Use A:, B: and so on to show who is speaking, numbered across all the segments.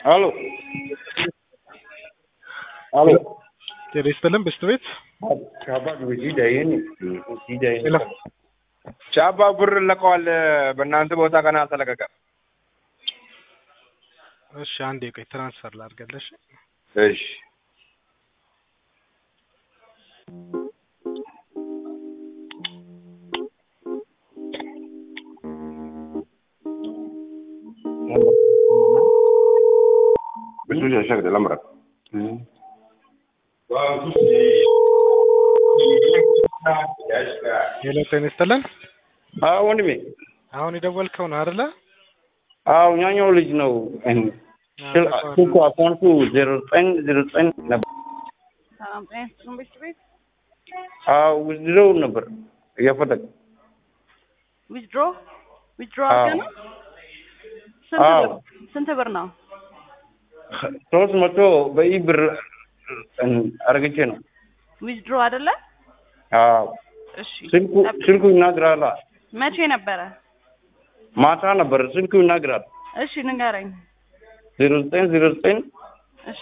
A: Aló. Aló.
B: ጤና ይስጥልን ብስት ቤት
A: ቻባ ጂዳ ይህን ጂዳ
B: ሄሎ
C: ቻባ ብር ለቀዋል። በእናንተ ቦታ ገና አልተለቀቀም።
B: እሺ አንዴ ቆይ ትራንስፈር ላድርገልሽ
C: እሺ ብዙ ሸሸግ ለምረ
B: ሄሎ ጤና ይስጥልን
A: አዎ ወንድሜ
B: አሁን የደወልከው ነው አይደለ
A: አዎ ያኛው ልጅ ነው ስልኩ አካውንቱ ዜሮ ዘጠኝ ዜሮ ዘጠኝ ነበር
D: ሰላም ጤና ይስጥልን ቤት ቤት
A: አዎ ውዝድረው ነበር እየፈለግ
D: ዊዝድሮ ዊዝድሮ
A: አዎ።
D: አድርገህ ነው ስንት
A: አዎ።
D: ብር ስንት ብር ነው
A: ሶስት መቶ በኢ ብር አርግቼ ነው
D: ዊዝድሮ አይደለ
A: አዎ
D: እሺ
A: ስልኩ ስልኩ ይናገራል
D: መቼ ነበረ
A: ማታ ነበር ስልኩ ይናገራል
D: እሺ ንገረኝ
A: ዜሮ ዘጠኝ ዜሮ ዘጠኝ
D: እሺ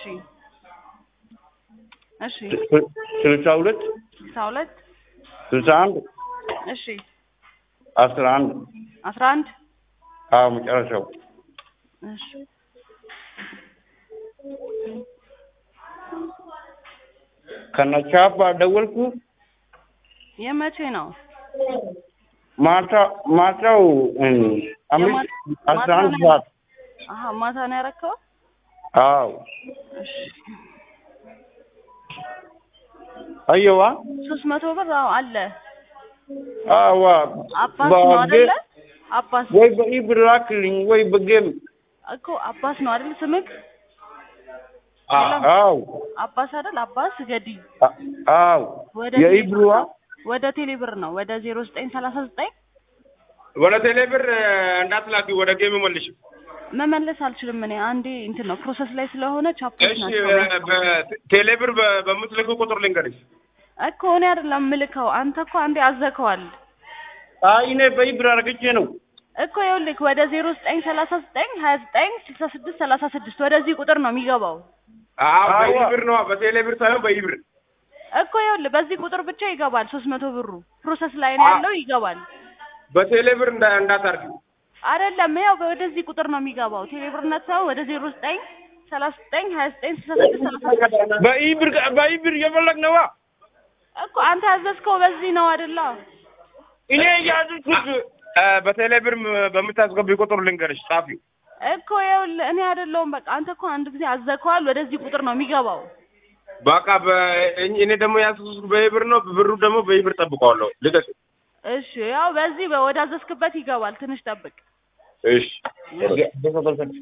D: እሺ
A: ስልሳ ሁለት
D: ስልሳ ሁለት
A: ስልሳ አንድ
D: እሺ
A: አስራ አንድ
D: አስራ አንድ
A: አዎ መጨረሻው
D: እሺ
A: ከነቻባ ደወልኩ
D: የመቼ ነው
A: ማታ ማታው እም፣ አምስት
D: የማ-
A: አስራ
D: ማታ
A: አንድ
D: ነው?
A: ሰዓት
D: አሀ ማታ ነው ያረከው
A: አዎ
D: እሺ
A: አየዋ
D: ሶስት መቶ ብር አዎ አለ
A: አዋ
D: አባስ ነው አይደለ አባስ
A: ወይ በኢብር ላክልኝ ወይ በጌም
D: እኮ አባስ ነው አይደል ስምክ
A: አዎ
D: አባስ አይደል አባስ ገዲ
A: አ- አዎ
D: ወደ
A: የኢብሩዋ
D: ወደ ቴሌብር ነው ወደ ዜሮ ዘጠኝ ሰላሳ ዘጠኝ
C: ወደ ቴሌ ብር እንዳትላኪ ወደ ጌም መልሽ።
D: መመለስ አልችልም እኔ አንዴ እንትን ነው ፕሮሰስ ላይ ስለሆነ ቻፖች
C: እሺ
D: ናቸው
C: በቴሌ ብር በ- በምትልኩ ቁጥር ልንገርሽ።
D: እኮ እኔ አይደለም ምልከው አንተ እኮ አንዴ አዘከዋል
A: አይ እኔ በኢብር አርግቼ ነው
D: እኮ ይኸውልህ ወደ ዜሮ ዘጠኝ ሰላሳ ዘጠኝ ሀያ ዘጠኝ ስልሳ ስድስት ሰላሳ ስድስት ወደዚህ ቁጥር ነው የሚገባው
C: አዎ
A: አዎ።
C: በኢብር ነው፣ በቴሌ ብር ሳይሆን በኢብር።
D: እኮ ይኸውልህ በዚህ ቁጥር ብቻ ይገባል ሶስት መቶ ብሩ ፕሮሰስ ላይ ነው ያለው ይገባል
C: በቴሌ ብር እንዳ እንዳታርጊ።
D: አይደለም ያው ወደዚህ ቁጥር ነው የሚገባው ቴሌብርነት ሰው ወደ ዜሮ ዘጠኝ ሰላሳ ዘጠኝ ሀያ ዘጠኝ ስልሳ ስድስት ሰላሳ ስድስት
A: በኢብር በኢብር እየፈለግ ነዋ
D: እኮ አንተ ያዘዝከው በዚህ ነው አይደለ
A: እኔ እያዝኩት
C: እ፣ በቴሌ ብር ም- በምታስገቢ ቁጥር ልንገርሽ፣ ጻፊው።
D: እኮ ይኸውልህ እኔ አይደለሁም በቃ አንተ እኮ አንድ ጊዜ አዘከዋል ወደዚህ ቁጥር ነው የሚገባው
C: በቃ በ- እኔ እኔ ደግሞ ያዝኩት በኢብር ነው፣ ብሩ ደግሞ በኢብር ጠብቀዋለሁ። ልቀቅ።
D: እሺ ያው በዚህ ወደ አዘዝክበት ይገባል ትንሽ ጠብቅ
C: እሺ